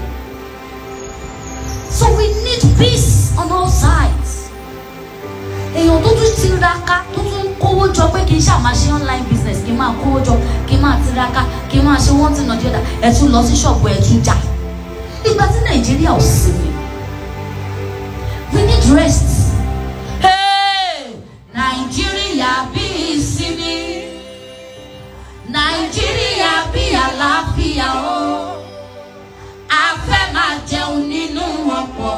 Speaker 1: so we need peace on all sides èèyàn tó tún tiraka tó tún kówó jọ pé kì í ṣáà máa ṣe online business kì í máa kówó jọ kì í máa tiraka kì í máa ṣe wọ́n ti nà díẹ̀dá ẹ̀ tún lọ sí ṣọ́ọ̀bù ẹ̀ tún jà ìgbà tí nàìjíríà ò sinmi we need rest. Hey! nàìjíríà bí ìsinmi nàìjíríà bí àlàáfíà o a fẹ́ máa jẹun nínú ọ̀pọ̀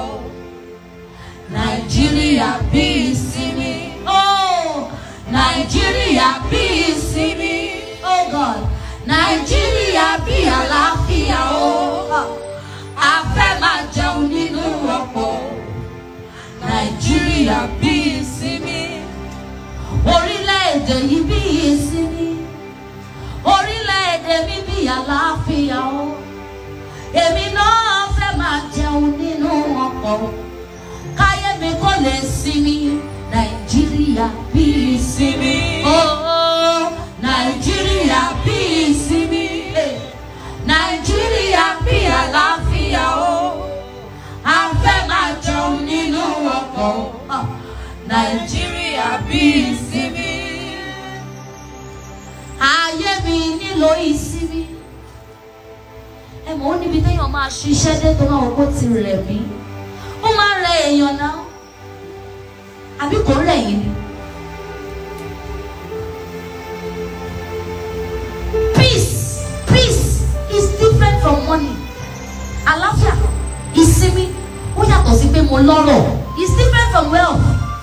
Speaker 1: nàìjíríà bí ìsinmi o nàìjíríà bí ìsinmi oh god nàìjíríà bí àlàáfíà o a fẹ́ máa jẹun nínú ọ̀pọ̀ nàìjíríà bí ìsinmi orílẹ̀-èdè yìí bí ìsinmi orílẹ̀-èdè mi bí àlàáfíà o èmi náà fẹ́ máa jẹun nínú ọkọ̀ káyé mi kò lè sinmi nàìjíríà bí ìsinmi ooo nàìjíríà bí ìsinmi eh, nàìjíríà bí àlàáfíà o a fẹ́ máa jẹun nínú ọkọ̀ ah, nàìjíríà bí ìsinmi ayé mi nílò ìsinmi ẹ mọ̀ ó níbi téèyàn máa ṣiṣẹ́ dé tó máa wọ́n kó ti rẹ̀ mí ó máa rẹ èèyàn náà àbí kò rẹ̀ yín ni. peace peace is different from money àlàáfíà ìsinmi ó yàtọ̀ sí pé mo lọ́rọ̀ is different from wealth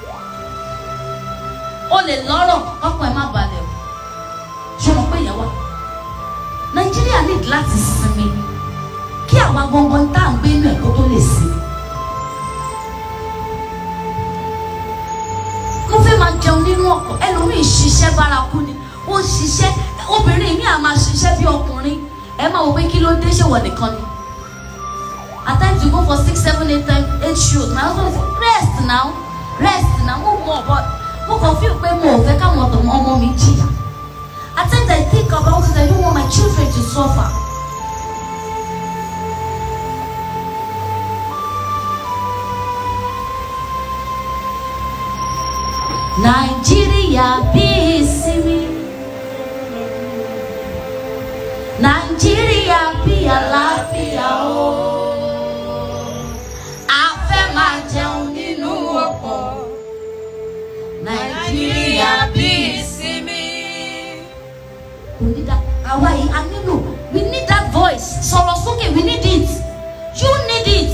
Speaker 1: o lè lọ́rọ̀ ọkàn ẹ̀ má balẹ̀ o ṣé o mọ̀ pé ìyẹn wà nàìjíríà need láti sinmi kí àwa gangan tá à ń gbé inú ẹ̀ kó tó lè sinmi. mo fẹ́ máa jẹun nínú ọkọ̀ ẹlòmíì ṣiṣẹ́ bárakú ni ó ṣiṣẹ́ obìnrin mi à máa ṣiṣẹ́ bí ọkùnrin ẹ máa wò pé kí ló dé ṣe wọ̀ nìkan ni. at times you go for six seven eight time eight shows my husband say rest now rest now mo mọ̀ but mo kàn feel pé mo ò fẹ́ káwọn ọ̀tọ̀ ọmọ mi jìyà. At times I think about it, I don't want my children to suffer. Nàìjíríà bí ìsinmi. Nàìjíríà bí àlàáfíà o. A fẹ́ máa jẹun nínú ọ̀pọ̀. Nàìjíríà bí ìsinmi kò ní da àwa yìí a nílò we need that voice sọ̀rọ̀ sókè we need it you need it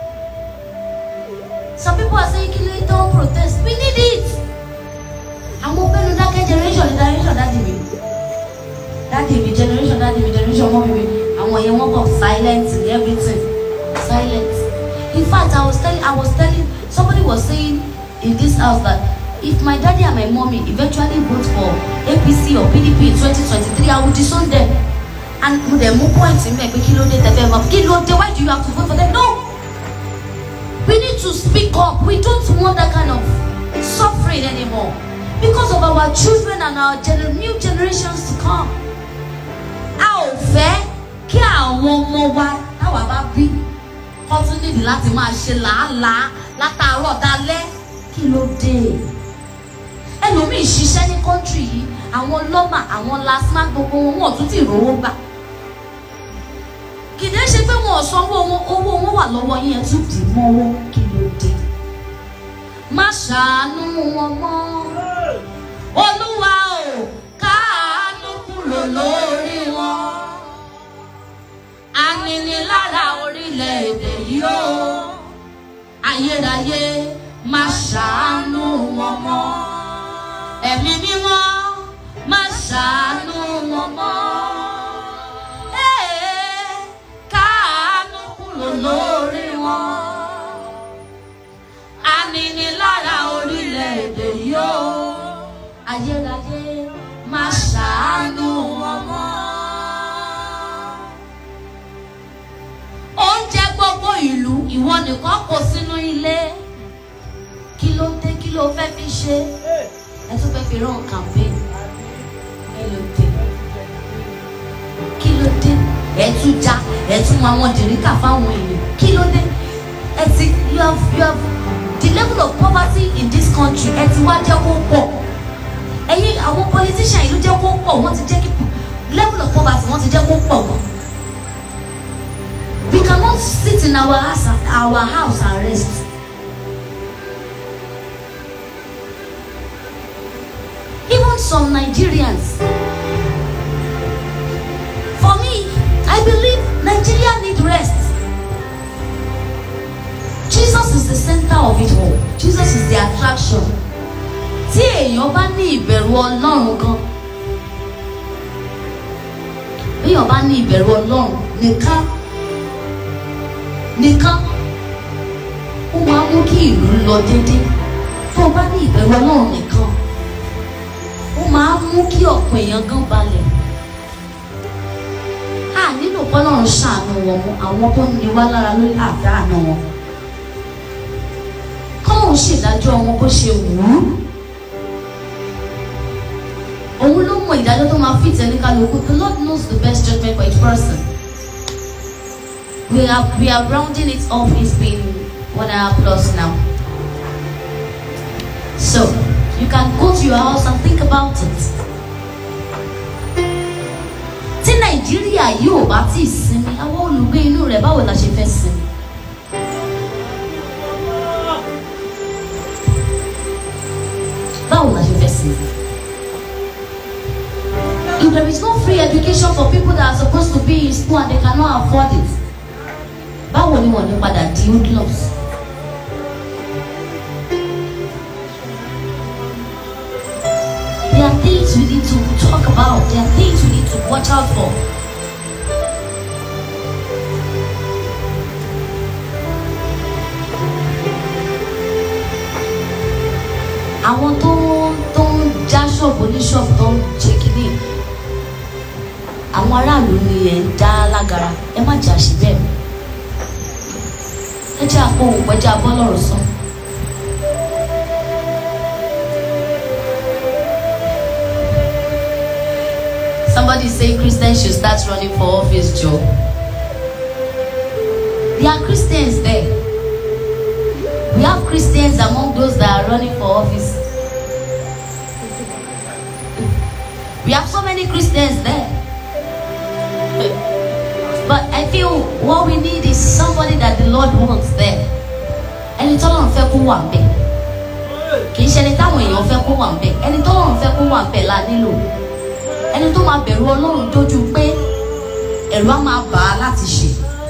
Speaker 1: some people are saying kí ló tó ń protest we need it àwọn pẹ́ẹ́nu dákẹ́ generation ní generation dáàdì mi dáàdì mi generation dáàdì mi generation ọmọ mi mi àwọn yẹn wọ́n kọ̀ silent in everything silent in fact I was telling I was telling somebody was saying in this house that if my daddy and my mommy eventually vote for APC or PDP in 2023 I will disown them and mo dẹ̀ mú point mi ẹ̀ pé kí ló dé tẹ́fẹ́ mọ́ kí ló dé why do you have to vote for them no we need to speak up we don't want that kind of suffering anymore because of our children and our gener new generations to come a ò fẹ́ kí àwọn ọmọ wa táwa bá bí kọ́ tún nídìí láti máa ṣe làálàá látàárọ̀ dalẹ́ kí ló dé ẹlòmíì ṣiṣẹ́ ní kọ́ńtírì yìí àwọn lọ́mà àwọn lasma gbogbo wọn wọn ò tún ti rówó gbà kìdẹ́ ṣe pé wọn ò sanwó wọn owó wọn wà lọ́wọ́ yín ẹ tún dì mọ́wọ́ kí ló dé má ṣàánú wọn mọ́ olúwa ò káàánú kúrò lórí wọn aninilára orílẹ̀-èdè yìí ó ayérayé má ṣàánú wọn mọ́. ẹ̀mí mímọ́ má ṣàánú wọn mọ́. Ee, káàánú kúrò lórí wọn. Aninilára orílẹ̀-èdè yóò. Ayérayé má ṣàánú wọn mọ́. Oúnjẹ gbogbo ìlú ìwọ nìkan kò sínú ilé. Kí ló dé kí ló fẹ́ fi ṣe? Ẹ tún fẹ́ fi rán campaign. Kí ló dé? Kí ló dé? Ẹ tún já ẹ tún mú àwọn jìríkà fáwọn èèyàn. Kí ló dé? Ẹ ti you have you have the level of poverty in this country ẹ ti wá jẹ́ kó pọ̀. Ẹ̀yin àwọn politician yìí ló jẹ́ kó pọ̀ wọ́n ti jẹ́ kí level of poverty wọ́n ti jẹ́ kó pọ̀ gan. We cannot sit in our house, our house and rest. Even some Nigerians. For me, I believe Nigeria need rest. Jesus is the center of it all. Jesus is the attraction. Tí èèyàn bá ní ìbẹ̀rù Ọlọ́run gan, bí èèyàn bá ní ìbẹ̀rù Ọlọ́run nìkan nìkan ó máa mú kí ìlú lọ déédéé tó o bá ní ìbẹ̀rù ọlọ́run nìkan ó máa mú kí ọ̀pọ̀ èèyàn gan balẹ̀ a nílò kọ́lọ́run ṣàánú wọn mọ́ àwọn tó ní wá lára lórí àdáàna wọn kọ́lọ́run ṣèdájọ́ wọn bó ṣe wù ú òun ló mọ ìdájọ́ tó máa fit ẹni kálukú the Lord knows the best judgment for each person we are we are rounding it off it's been one hour plus now so you can go to your house and think about it tí nàìjíríà yóò bá tí ì sinmi àwọn olùgbé inú rẹ̀ báwo la ṣe fẹ́ sinmi. báwo la ṣe fẹ́ sinmi. if there is no free education for people that are supposed to be in school and they cannot afford it báwo ni wọ́n ní padà di hoodlums. There are things we need to talk about. There are things we need to watch out for. Àwọn tó tó ń já ṣọ́ọ̀bù ní ṣọ́ọ̀bù tó ń ṣe kínní. Àwọn aráàlú ni ẹ̀ ń dá lágara. Ẹ má jà sí bẹ́ẹ̀ ẹ jẹ́ àpò òun jẹ́ abọ́ lọ́rọ̀ sọ. Somebody say Christians should start running for office job. There are Christians there. We have Christians among those that are running for office. We have so many Christians there. But I feel what we need is somebody that the Lord wants there. Ẹni tó lọ́run fẹ́ kó wà ń bẹ̀. Kì í ṣe ẹni táwọn èèyàn fẹ́ kó wà ń bẹ̀. Ẹni tó lọ́run fẹ́ kó wà ń bẹ̀ la nílò. Ẹni tó máa bẹ̀rù Ọlọ́run dójú pé ẹ̀rù á máa bà á láti ṣe.